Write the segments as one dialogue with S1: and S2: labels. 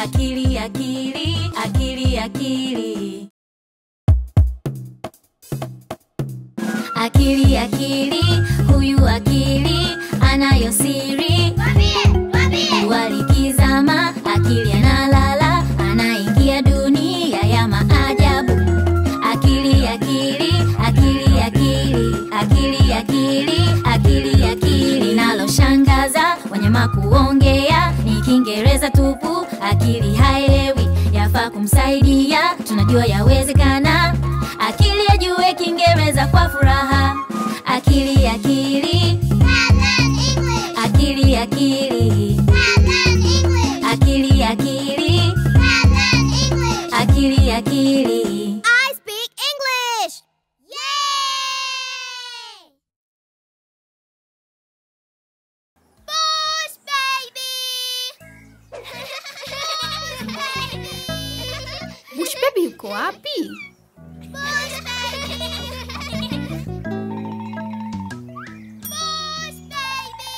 S1: akili akili akili akili akili akili huyu akili anayo siri walikizama akili analala anaingia dunia ya maajabu akili akili akili akili akili akili akili akili naloshangaza wanyama kuongea ni kiingereza tupu akili haelewi yafaa kumsaidia tunajua yawezekana akili ajue kiingereza kwa furaha akili akili akili akili akili akili akili akili
S2: I speak English! Yay! Bush baby!
S3: Bush baby yuko wapi?
S2: Bush baby! Bush baby!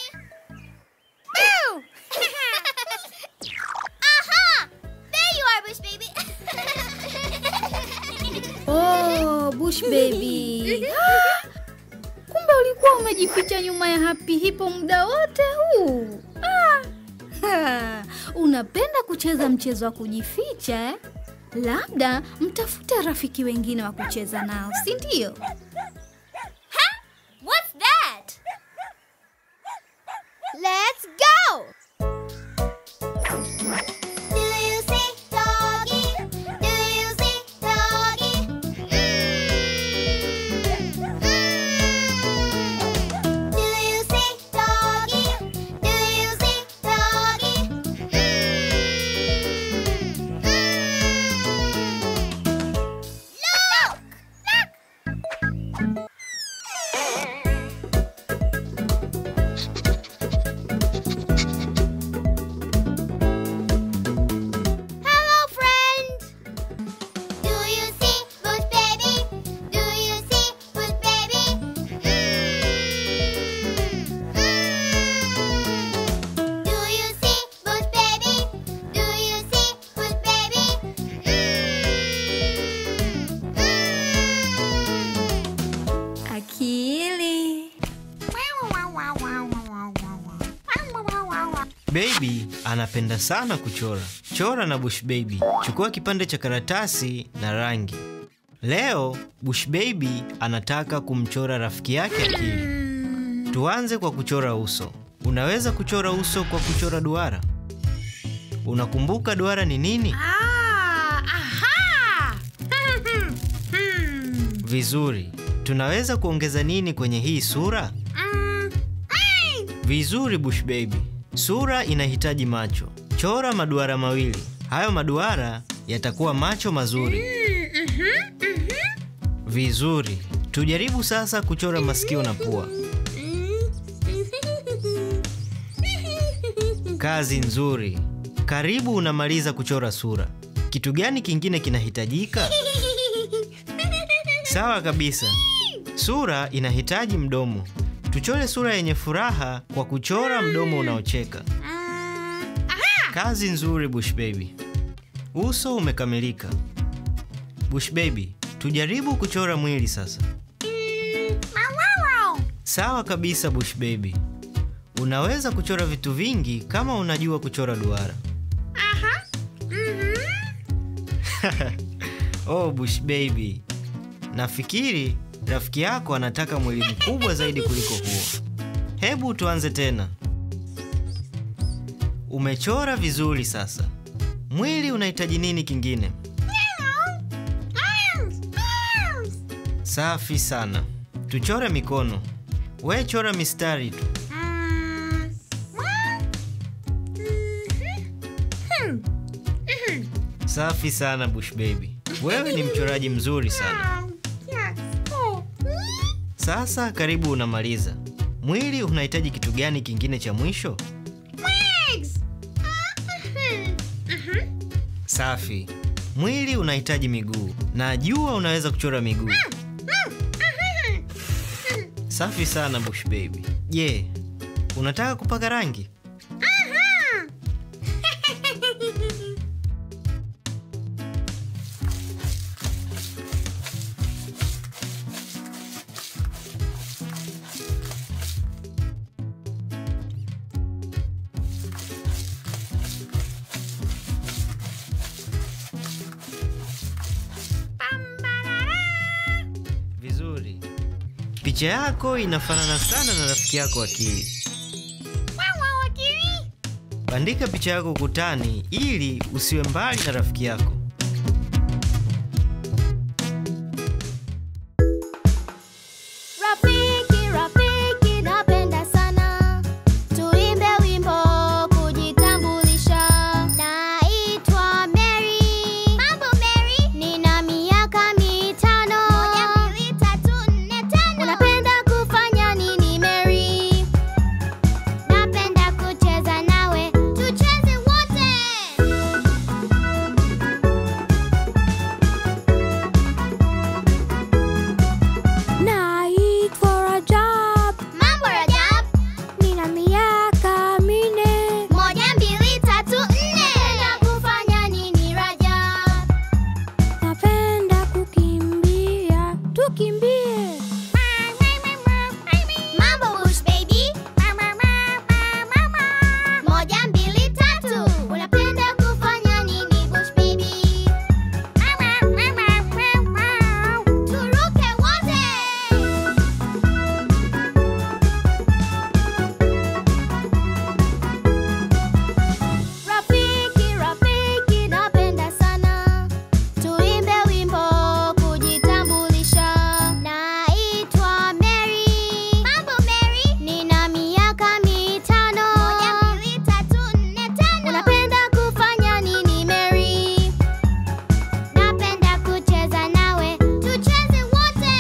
S2: Boo! Aha! There you are, Bush baby!
S3: Oh, Bush baby. Kumbe ulikuwa umejificha nyuma ya Happy Hippo muda wote huu. Ah. Ha, Unapenda kucheza mchezo wa kujificha eh? Labda mtafute rafiki wengine wa kucheza nao, si ndio?
S2: What's that? Let's go! Do you see doggy? Do you see doggy? Mm. Mm. Do you see doggy? Do you see doggy? Mm. Mm. Look! Look! Hello, friend. Do you see Bush baby? Do you see Bush baby? Mm. Mm. Do you see Bush baby? Do you see Bush baby? Mm. Mm.
S3: Akili.
S4: Baby anapenda sana kuchora. Chora na Bush Baby. Chukua kipande cha karatasi na rangi. Leo Bush Baby anataka kumchora rafiki yake Akili. Tuanze kwa kuchora uso. Unaweza kuchora uso kwa kuchora duara. Unakumbuka duara ni nini?
S3: Ah, aha!
S4: Vizuri. Tunaweza kuongeza nini kwenye hii sura? Vizuri Bush Baby. Sura inahitaji macho. Chora maduara mawili. Hayo maduara yatakuwa macho mazuri. Vizuri. Tujaribu sasa kuchora masikio na pua. Kazi nzuri. Karibu unamaliza kuchora sura. Kitu gani kingine kinahitajika? Sawa kabisa. Sura inahitaji mdomo. Tuchore sura yenye furaha kwa kuchora mdomo unaocheka. Kazi nzuri Bush Baby. Uso umekamilika. Bush Baby, tujaribu kuchora mwili sasa. Sawa kabisa Bush Baby. Unaweza kuchora vitu vingi kama unajua kuchora duara. oh Bush Baby. Nafikiri rafiki yako anataka mwili mkubwa zaidi kuliko huo. Hebu tuanze tena. Umechora vizuri sasa. Mwili unahitaji nini kingine? Safi sana. Tuchore mikono. We chora mistari tu. Safi sana Bush Baby. Wewe ni mchoraji mzuri sana. Sasa karibu unamaliza. Mwili unahitaji kitu gani kingine cha mwisho? Safi. Mwili unahitaji miguu. Najua unaweza kuchora miguu. Safi sana Bush Baby. Je, unataka kupaka rangi? Picha yako inafanana sana na rafiki yako Akili. Bandika picha yako ukutani ili usiwe mbali na rafiki yako.
S2: Rafiki, rafiki, napenda sana tuimbe wimbo kujitambulisha. Naitwa Mary. Mambo Mary, nina miaka mitano. Moja, mbili, tatu, nne, tano. Unapenda kufanya nini Mary? Napenda kucheza nawe, tucheze wote.
S5: Naitwa Rajab,
S2: Mambo Rajab.
S5: nina miaka minne.
S2: Moja, mbili, tatu, nne. Unapenda kufanya nini Rajab?
S5: Napenda kukimbia, tukimbie.
S2: Mambo Bush baby. Moja, mbili, tatu. Unapenda kufanya nini Bush baby? Turuke wote. Rafiki, rafiki, napenda sana tuimbe wimbo kujitambulisha. Naitwa Mary. Mambo Mary, nina miaka mitano. Moja, mbili, tatu, nne, tano. Unapenda kufanya nini Mary? Napenda kucheza nawe, tucheze wote.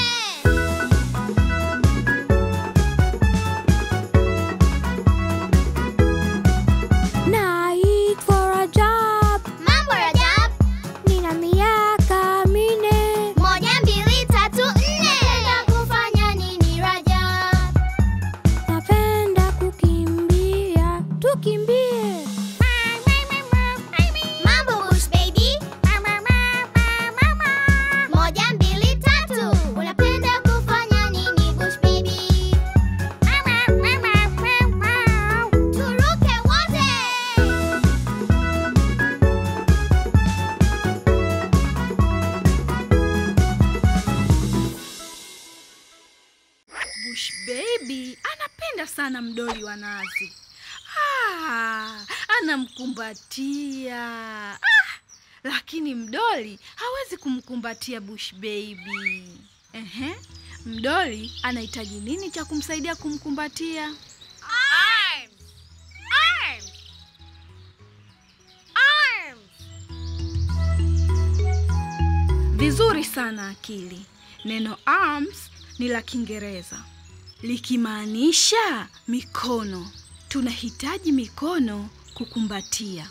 S5: Naitwa Rajab,
S2: Mambo Rajab.
S5: nina miaka minne.
S2: Moja, mbili, tatu, nne. Unapenda kufanya nini Rajab?
S5: Napenda kukimbia, tukimbie.
S2: Mambo Bush baby. Moja, mbili, tatu. Unapenda kufanya nini Bush baby? Turuke wote.
S3: Bush baby anapenda sana mdoli wa nazi. Ah, anamkumbatia. Ah, lakini mdoli hawezi kumkumbatia Bush baby. Ehe, mdoli anahitaji nini cha kumsaidia kumkumbatia? Vizuri sana akili. Neno arms ni la Kiingereza likimaanisha mikono. Tunahitaji mikono kukumbatia.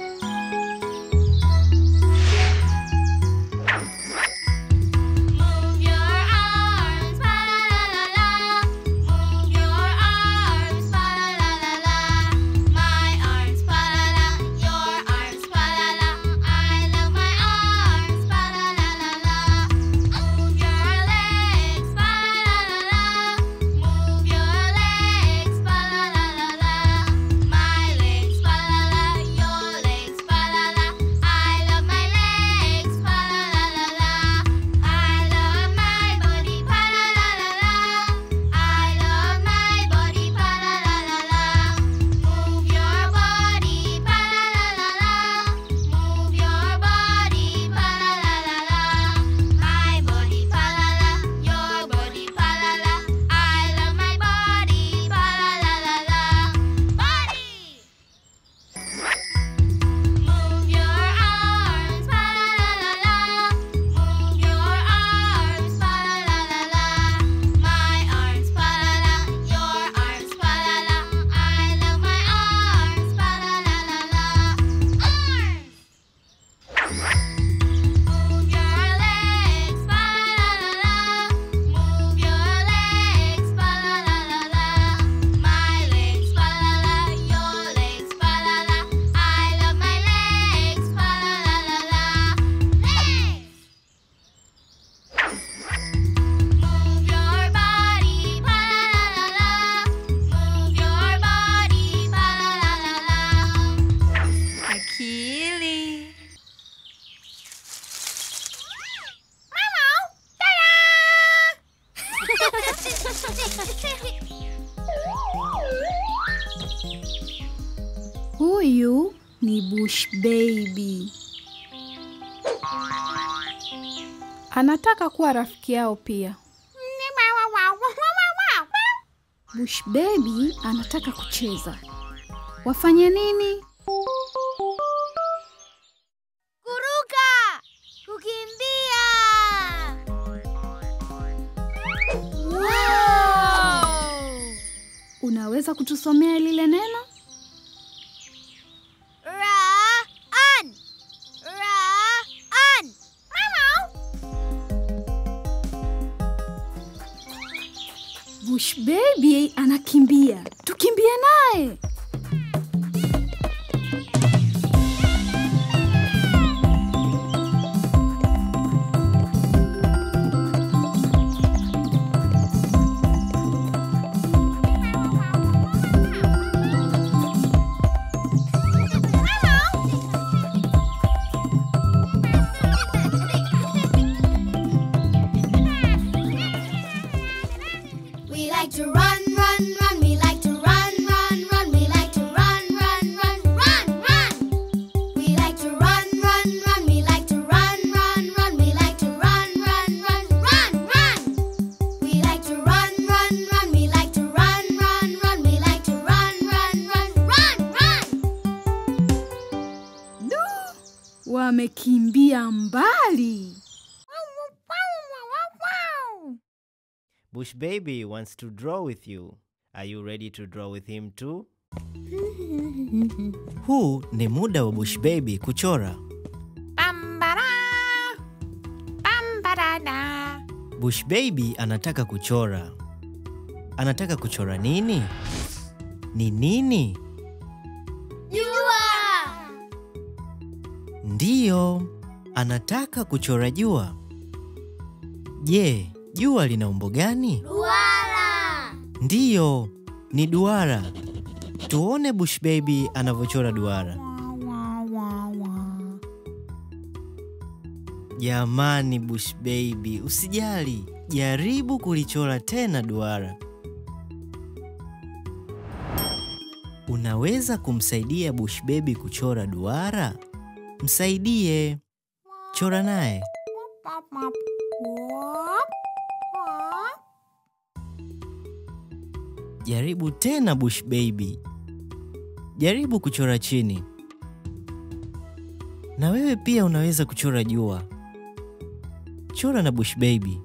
S2: Move your arms, fa la la la la. Move your arms, fa la la la la. My arms, fa la la. Your arms, fa la la. I love my arms, fa la la la la. Move your legs, fa la la la. Move your legs, fa la la la la. My legs, fa la la. Your legs, fa la la. I love my legs, fa la la la la. I love my body, pa la la la la. I love my body, pa la la la la. Move your body, pa la la la la. Move your body, pa la la la la. My body, pa la la. Your body, pa la la. I love my body, pa la la la la. Body. Move your arms, fa la la la la. Move your arms, fa la la la la. My arms, fa la la. Your arms, fa la la. I love my arms, fa la la la la. Arms. Move your legs, fa la la la. Move your legs, fa la la la la. My legs, fa la la. Your legs, fa la la. I love my legs, fa la la la la. Legs. Move your body, pa la la la la. Move your body, pa la la la la.
S3: Akili.
S2: Ta-da!
S3: Bush Baby. Anataka kuwa rafiki yao pia. Bush Baby anataka kucheza. Wafanye nini?
S2: Kuruka! Kukimbia! Wow!
S3: Unaweza kutusomea lile neno?
S2: Run! Run!
S3: Bush Baby anakimbia. Tukimbie naye.
S2: We like to run, run, run. We like to run, run, run. We like to run, run, run, run, run. We like to run, run, run. We like to run, run, run. We like to run, run, run, run, run. We like to run, run, run. We like to run, run, run. We like to run, run, run, run, run.
S3: Du! Wamekimbia mbali.
S4: Bush Baby wants to draw with you. Are you ready to draw with him too? Huu ni muda wa Bush Baby kuchora. Bush Baby anataka kuchora. Anataka kuchora nini? Ni nini?
S2: Jua!
S4: Ndiyo, anataka kuchora jua. Je, jua lina umbo gani?
S2: Duara!
S4: Ndiyo, ni duara. Tuone Bush Baby anavyochora duara. Jamani Bush Baby, usijali, jaribu kulichora tena duara. Unaweza kumsaidia Bush Baby kuchora duara? Msaidie, chora naye. Jaribu tena Bush Baby. Jaribu kuchora chini. Na wewe pia unaweza kuchora jua. Chora na Bush Baby.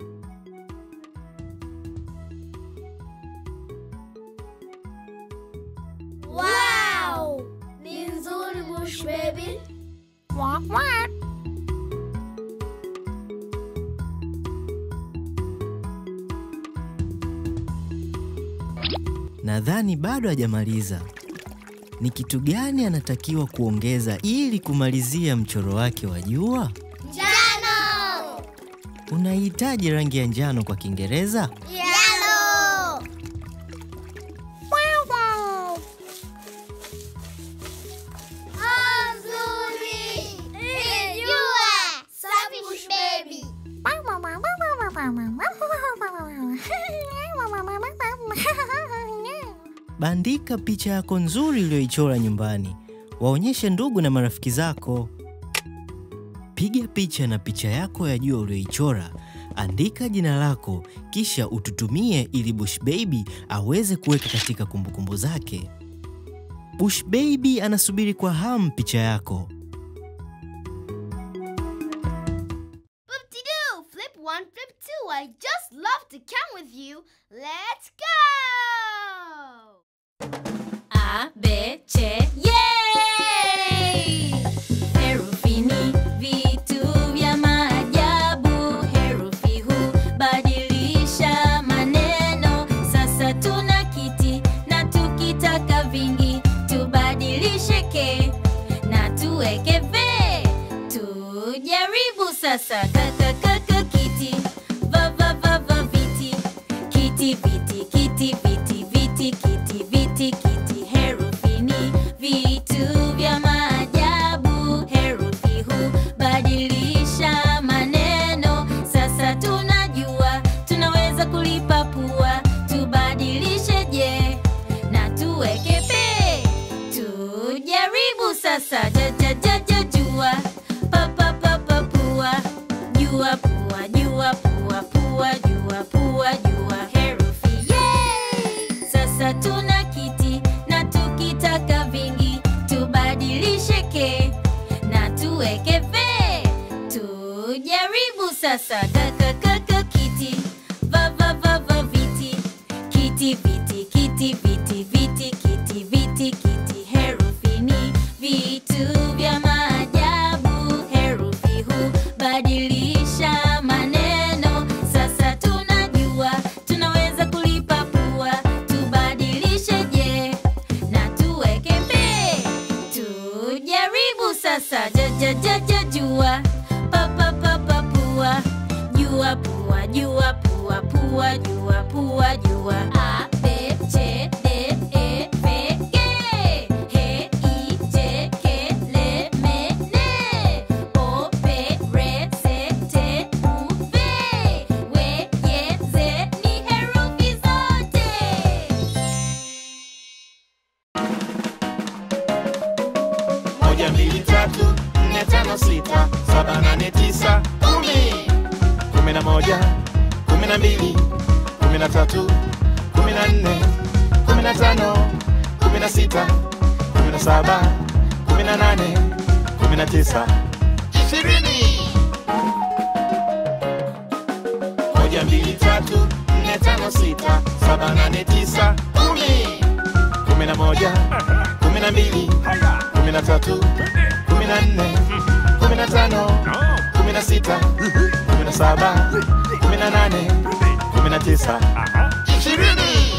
S2: Wow! Ni nzuri Bush Baby.
S4: Nadhani bado hajamaliza. Ni kitu gani anatakiwa kuongeza ili kumalizia mchoro wake wa jua?
S2: Njano!
S4: Unahitaji rangi ya njano kwa Kiingereza?
S2: Yellow! Oh, nzuri! Ni jua! Safi Bush Baby.
S4: Bandika picha yako nzuri uliyoichora nyumbani, waonyeshe ndugu na marafiki zako. Piga picha na picha yako ya jua uliyoichora, andika jina lako, kisha ututumie ili Bush Baby aweze kuweka katika kumbukumbu zake. Bush Baby anasubiri kwa hamu picha yako.
S2: Flip-de-doo! Flip one, flip two. I just love to come with you. Let's go!
S1: A, B, C, yay! Herufi ni vitu vya maajabu. Herufi hubadilisha maneno. Sasa tuna kiti na tukitaka vingi tubadilishe ke na tuweke ve. Tujaribu sasa kaka kaka kiti va va va va viti kiti viti kiti viti viti kiti viti kiti herufi ni vitu vya maajabu herufi hubadilisha maneno sasa tunajua tunaweza kulipapua tubadilishe je na tuweke pe tujaribu sasa ja, ja, ja, tuweke fe tujaribu sasa kakakaka kiti vavavava viti kiti viti kiti viti viti kiti viti kiti herufi ni vitu vya maajabu herufi hubadilisha maneno sasa tunajua tunaweza kulipapua tubadilishe je na tuweke mbe tujaribu sasa jajajaja jua papapapapua jua pua jua pua pua jua pua jua a b c d e f g h i j k l m n o p r s t u v w y z ni herufi zote
S6: moja mbili tatu nne tano sita saba nane tisa kumi kumi na moja kumi na mbili kumi na tatu kumi na nne kumi na tano kumi na sita kumi na saba kumi na nane kumi na tisa ishirini moja mbili tatu nne tano sita saba nane tisa kumi kumi na moja kumi na mbili kumi na tatu kumi na nne kumi na tano kumi na sita kumi na saba kumi na nane kumi na tisa ishirini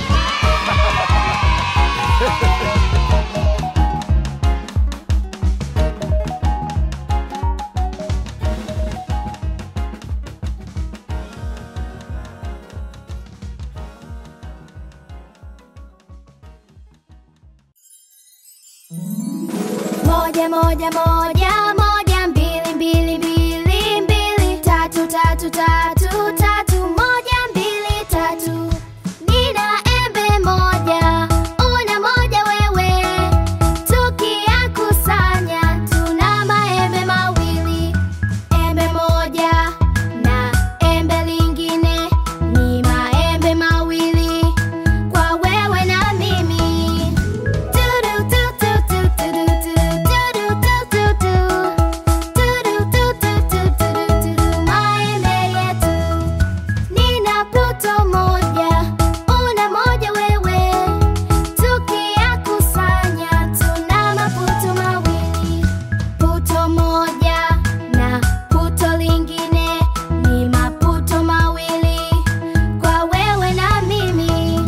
S5: Moja moja moja moja mbili mbili mbili mbili tatu tatu tatu tatu moja mbili tatu Nina embe moja una moja wewe tukiyakusanya tuna maembe mawili embe moja na embe lingine ni maembe mawili kwa wewe na mimi maembe yetu nina puto moja una moja wewe tukiyakusanya tuna maputo mawili puto moja na puto lingine ni maputo mawili kwa wewe na mimi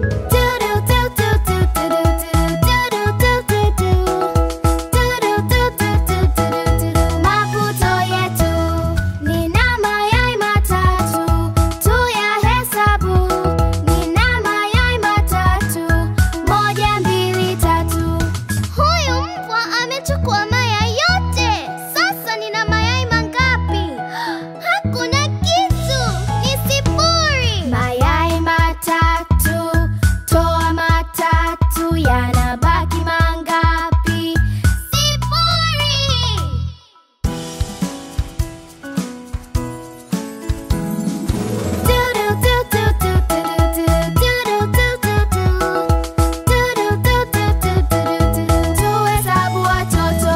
S5: Maputo yetu nina mayai matatu tuyahesabu, nina mayai matatu moja mbili tatu. Huyu mbwa amechukua mayai yote. Sasa nina mayai mangapi? Hakuna kitu, ni sifuri. Mayai matatu, toa matatu, yanabaki mangapi? Sifuri. Tuhesabu watoto.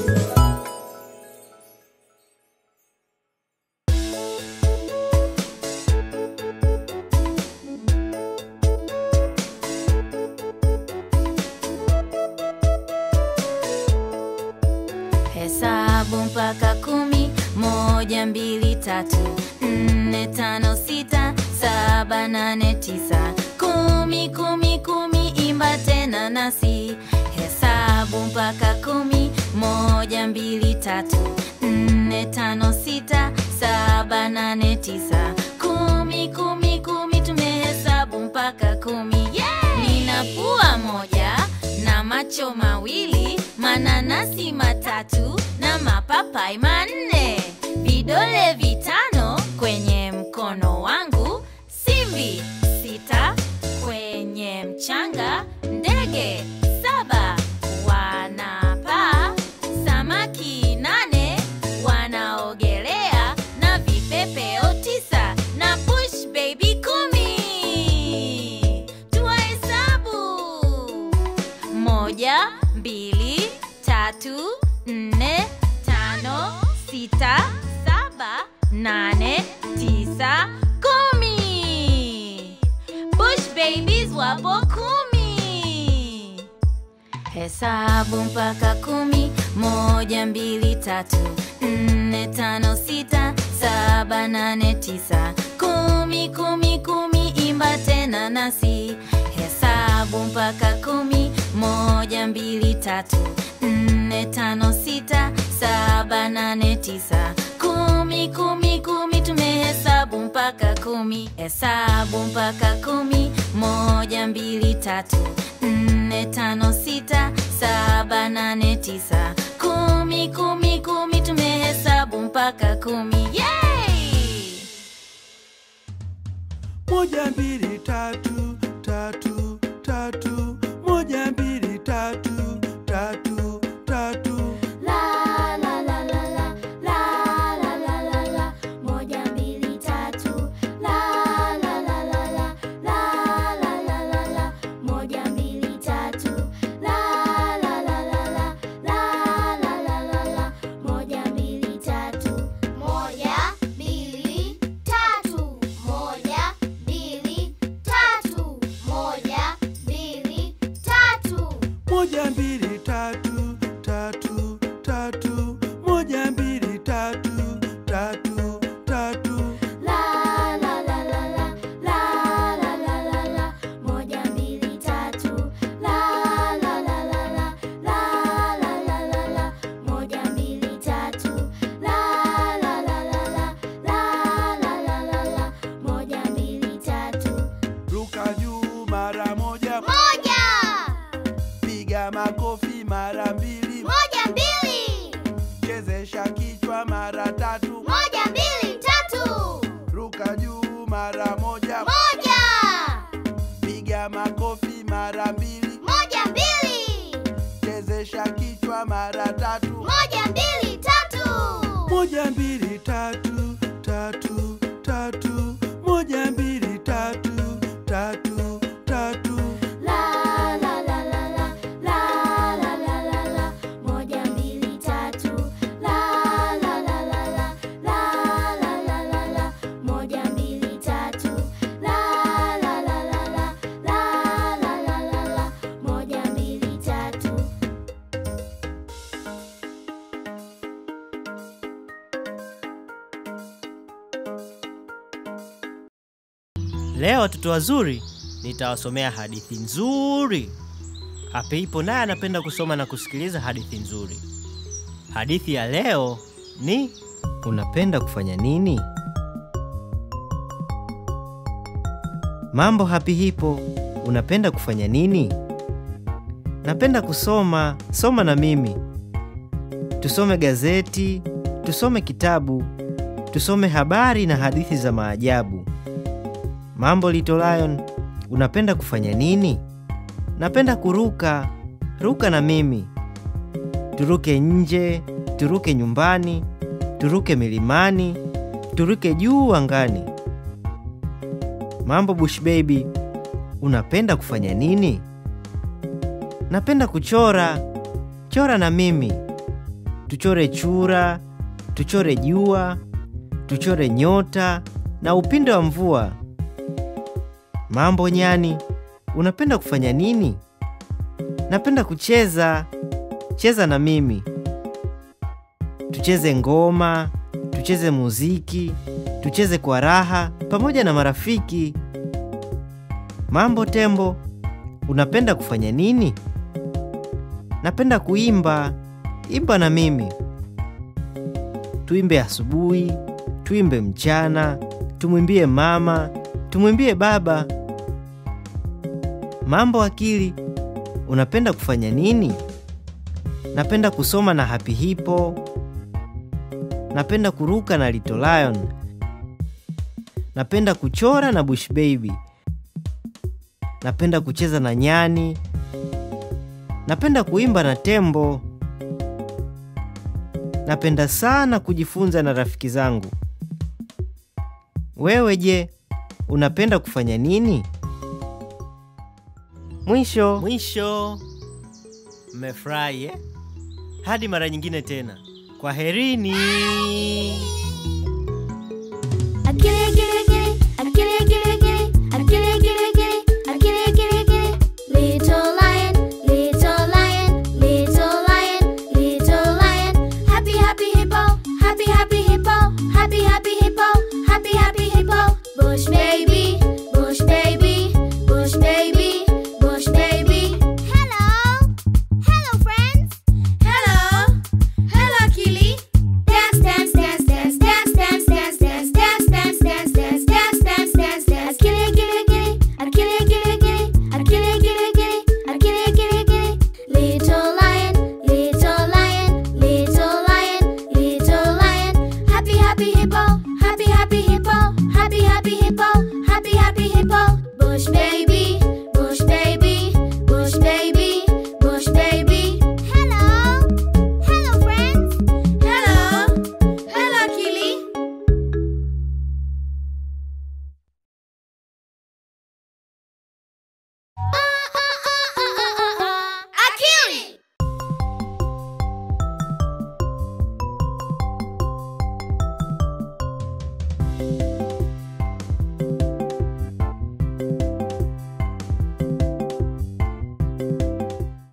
S1: hesabu mpaka kumi moja mbili tatu nne tano sita saba nane tisa kumi kumi kumi imba tena nasi hesabu mpaka kumi moja mbili tatu nne tano sita saba nane tisa kumi kumi kumi tumehesabu mpaka kumi yeah! nina pua moja na macho mawili mananasi matatu na mapapai manne vidole vitano kwenye mkono wangu simbi sita kwenye mchanga ndege saba wanapaa samaki nane wanaogelea na vipepeo tisa na bush baby kumi tuwahesabu moja mbili tatu nne tano sita, saba, nane, tisa, kumi. Bush babies wapo kumi. Hesabu mpaka kumi, moja, mbili, tatu, nne, tano, sita, saba, nane, tisa, kumi, kumi, kumi, imba tena nasi. Hesabu mpaka kumi, moja, mbili, tatu, nne, tano, sita, saba, nane, tisa, kumi, kumi, kumi, tumehesabu mpaka kumi. Hesabu mpaka kumi, moja, mbili, tatu, nne, tano, sita, saba, nane, tisa, kumi, kumi, kumi, tumehesabu mpaka kumi. Yay!
S7: moja mbili tatu tatu tatu moja mbili tatu tatu tatu
S5: La la la la la la la la la la moja mbili tatu la la la la la la la la la la moja mbili tatu la la la la la la la la la la moja mbili tatu moja mbili tatu moja mbili tatu moja mbili tatu
S7: moja mbili tatu tatu tatu moja mbili tatu tatu tatu
S5: La la la la la la la la la la moja mbili tatu la la la la la la la la la la moja mbili tatu la la la la la la la la la la moja mbili tatu
S7: ruka juu mara moja
S5: moja
S7: piga makofi mara mbili
S5: moja mbili
S7: chezesha kichwa mara tatu
S5: moja mbili tatu
S7: ruka juu mara moja
S5: moja
S7: piga makofi mara mbili
S5: moja mbili
S7: chezesha kichwa mara tatu
S5: moja mbili tatu
S7: moja mbili tatu tatu tatu moja mbili tatu tatu tatu
S5: La la la la la la la la la la moja mbili tatu la la la la la la la la la la moja mbili tatu la la la la la la la la la la moja mbili tatu
S4: Leo watoto wazuri, nitawasomea hadithi nzuri. Apeipo naye anapenda kusoma na kusikiliza hadithi nzuri. Hadithi ya leo ni unapenda kufanya nini? Mambo Happy Hippo, unapenda kufanya nini? Napenda kusoma, soma na mimi. Tusome gazeti, tusome kitabu, tusome habari na hadithi za maajabu. Mambo Little Lion, unapenda kufanya nini? Napenda kuruka, ruka na mimi. Turuke nje, turuke nyumbani, turuke milimani, turuke juu angani. Mambo Bush Baby, unapenda kufanya nini? Napenda kuchora, chora na mimi. Tuchore chura, tuchore jua, tuchore nyota na upinde wa mvua. Mambo Nyani, unapenda kufanya nini? Napenda kucheza, cheza na mimi. Tucheze ngoma, tucheze muziki, tucheze kwa raha pamoja na marafiki. Mambo Tembo, unapenda kufanya nini? Napenda kuimba, imba na mimi. Tuimbe asubuhi, tuimbe mchana, tumwimbie mama, tumwimbie baba. Mambo Akili, unapenda kufanya nini? Napenda kusoma na Happy Hippo. Napenda kuruka na Little Lion. Napenda kuchora na Bush Baby. Napenda kucheza na nyani. Napenda kuimba na tembo. Napenda sana kujifunza na rafiki zangu. Wewe je, unapenda kufanya nini? Mwisho. Mwisho. Mmefurahi eh? Hadi mara nyingine tena. Kwa Kwaherini.
S5: Akili akili akili akili akili akili akili akili akili akili akili akili Little lion, little lion, little lion, little lion Happy happy hippo, happy happy hippo, happy happy hippo